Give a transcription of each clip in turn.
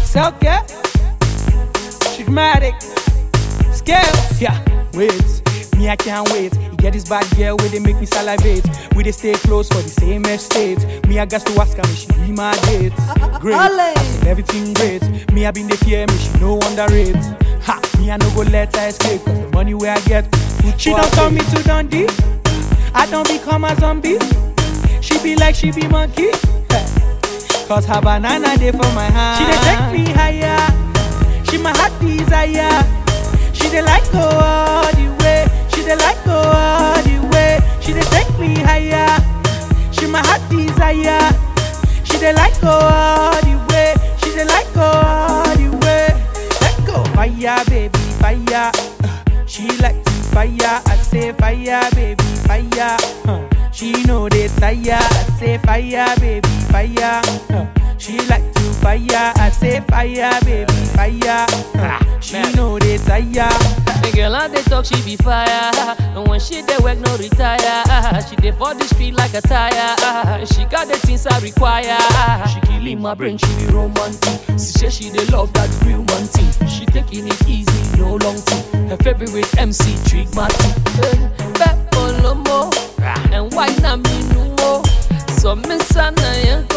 Selka, Dramatic, Scales, yeah, wait, me I can't wait. You get this bad girl where they make me salivate. We they stay close for the same estate. Me I got to ask her, me she be my date. Great, I said everything great. Me I been the fear, me she no underrate. Ha, me I no go let her escape, cause the money where I get, food she for don't her turn me plate. to Dundee. I don't become a zombie. She be like she be monkey. Cause her banana day for my hand. She dey take me higher. She my heart desire. She dey like go all the way. She dey like go all the way. She dey take me higher. She my heart desire. She dey like go all the way. She dey like go all the way. Let go fire, baby, fire. Uh, She like to fire. I say fire, baby, fire. Uh, She know they tire. I say fire, baby, fire. Uh, She like to fire. I say fire, baby, fire. Uh, She know they tire. The girl on the talk, she be fire. And when she dey work, no retire. She dey for the street like a tire. She got the things I require. She killing my brain, she be romantic. She say she dey love that real man thing. She taking it easy, no long thing. Her favorite MC, Trig Martin. Peppo Lomo. And why not me no more? So miss Anna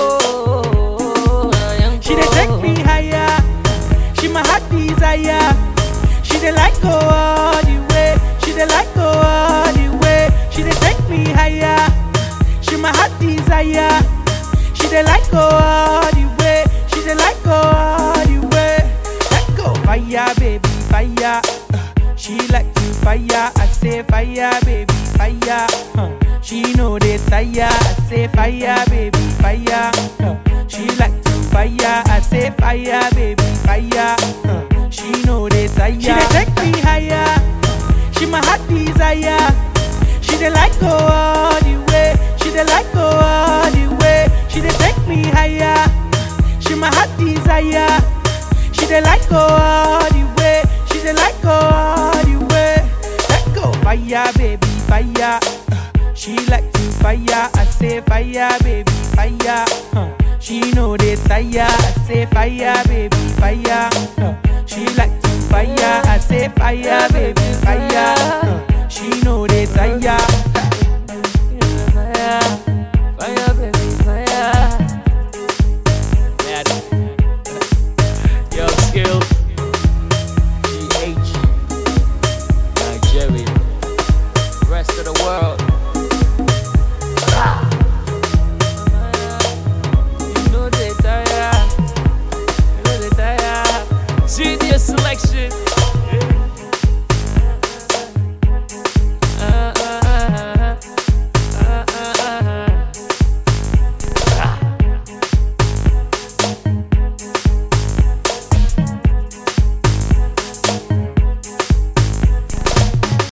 Yanko. She dey take me higher. She my heart desire. She dey like go all the way. She dey like go all the way. She dey take me higher. She my heart desire. She dey like go all the way. She dey like go all the way. Let go fire, baby, fire. Uh, She like to fire. I say fire, baby, fire. Uh, She know they tire. I say fire, baby, fire. Uh, She like to fire. I say fire, baby, fire. Uh, She know they tire. She dey take me higher. She my heart desire. She dey like go all the way. She dey like go all the way. She dey take me higher. She my heart desire. She dey like go all the way. She dey like go all the way. Let go fire, baby, fire. Uh, She like to fire. I say fire, baby, fire. Uh, She know they tire. I say fire, baby, fire. Uh, She like to fire. I say fire, baby, fire. Uh,